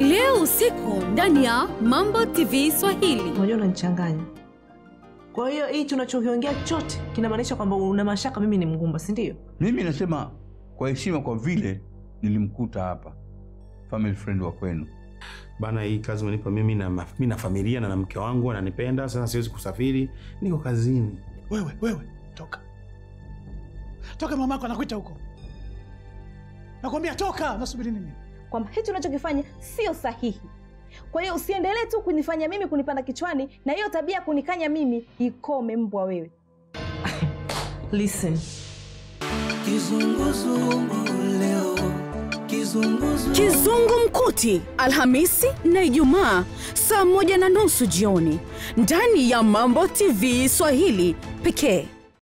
leo usiku ndani ya Mambo TV Swahili. Unajua unanichanganya. Kwa hiyo hichi unachokiongea chote kinamaanisha kwamba una mashaka mimi ni mgumba, si ndio? Mimi nasema kwa heshima, kwa vile nilimkuta hapa family friend wa kwenu. Bana, hii kazi umenipa mimi na, ma- mimi na familia na na mke wangu ananipenda. Sasa siwezi kusafiri, niko kazini. Wewe wewe, toka toka, mamako anakuita huko. Nakwambia toka. Nasubiri nini? kwamba hichi unachokifanya sio sahihi. Kwa hiyo usiendelee tu kunifanya mimi kunipanda kichwani, na hiyo tabia ya kunikanya mimi ikome, mbwa wewe. Listen. Kizungu Mkuti, Alhamisi na Ijumaa saa moja na nusu jioni ndani ya Mambo TV Swahili pekee.